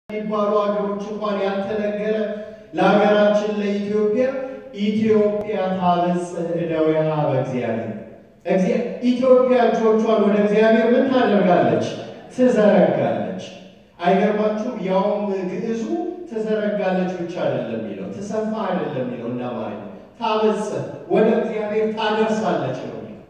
የሚባሉ ሀገሮች እንኳን ያልተነገረ ለሀገራችን ለኢትዮጵያ ኢትዮጵያ ታበጽሕ እደዊሃ በእግዚአብሔር ኢትዮጵያ እጆቿን ወደ እግዚአብሔር ምን ታደርጋለች? ትዘረጋለች። አይገርማችሁም? ያውም ግዕዙ ትዘረጋለች ብቻ አይደለም የሚለው ትሰፋ አይደለም የሚለው እንደ አማርኛ ታበጽሕ ወደ እግዚአብሔር ታደርሳለች ነው የሚለው።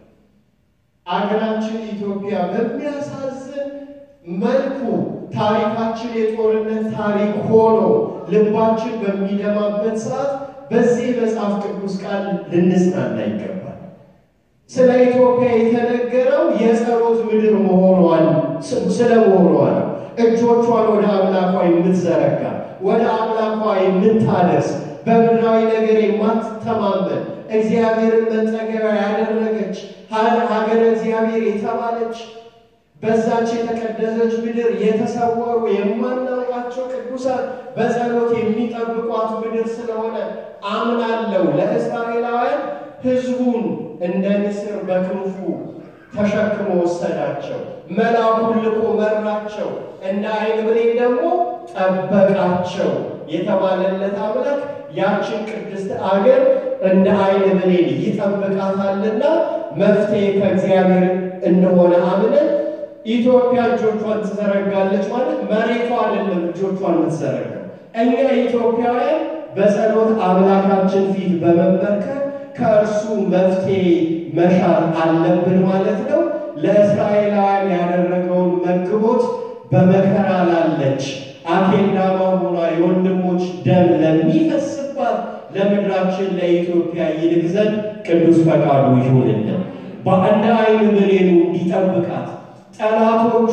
አገራችን ኢትዮጵያ በሚያሳዝን መልኩ ታሪካችን የጦርነት ታሪክ ሆኖ ልባችን በሚደማበት ሰዓት በዚህ መጽሐፍ ቅዱስ ቃል ልንጽናና ይገባል። ስለ ኢትዮጵያ የተነገረው የጸሎት ምድር መሆኗን ስለ መሆኗ ነው። እጆቿን ወደ አምላኳ የምትዘረጋ ወደ አምላኳ የምታደርስ በምድራዊ ነገር የማትተማመን እግዚአብሔርን መጠገቢያ ያደረገች ሀገረ እግዚአብሔር የተባለች በዛች የተቀደሰች ምድር የተሰወሩ የማናውቃቸው ቅዱሳን በጸሎት የሚጠብቋት ምድር ስለሆነ አምናለው ለእስራኤላውያን ሕዝቡን እንደ ንስር በክንፉ ተሸክሞ ወሰዳቸው። መልአኩን ልኮ መራቸው። እንደ ዓይን ብሌን ደግሞ ጠበቃቸው የተባለለት አምላክ ያችን ቅድስት አገር እንደ ዓይን ብሌን ይጠብቃታልና መፍትሄ ከእግዚአብሔር እንደሆነ አምነን ኢትዮጵያ እጆቿን ትዘረጋለች ማለት መሬቷ አይደለም እጆቿን የምትዘረጋው። እኛ ኢትዮጵያውያን በጸሎት አምላካችን ፊት በመንበርከክ ከእርሱ መፍትሄ መሻት አለብን ማለት ነው። ለእስራኤላውያን ያደረገውን መግቦት በመከራ ላለች አኬልዳማ ሆኗ የወንድሞች ደም ለሚፈስባት ለምድራችን ለኢትዮጵያ ይልቅ ዘንድ ቅዱስ ፈቃዱ ይሁንልን። በአንድ ዓይን ብሌኑ እንዲጠብቃት ጠላቶቿ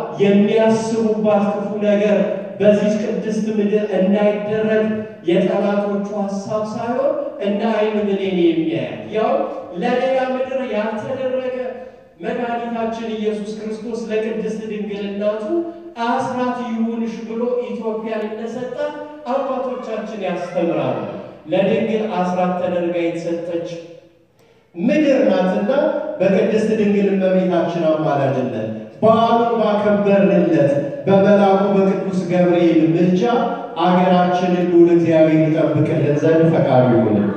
የሚያስቡባት ክፉ ነገር በዚህ ቅድስት ምድር እንዳይደረግ የጠላቶቹ ሀሳብ ሳይሆን እንደ ዓይን ብሌን የሚያያል ያው ለሌላ ምድር ያልተደረገ መድኃኒታችን ኢየሱስ ክርስቶስ ለቅድስት ድንግል እናቱ አስራት ይሁንሽ ብሎ ኢትዮጵያን እንደሰጣት አባቶቻችን ያስተምራሉ። ለድንግል አስራት ተደርጋ የተሰጠች ምድር ናትና በቅድስት ድንግል እመቤታችን አማላጅነት በዓሉን ባከበርንለት በመልአኩ በቅዱስ ገብርኤል ምልጃ አገራችንን ልዑል እግዚአብሔር ይጠብቅልን ዘንድ ፈቃዱ ይሁን።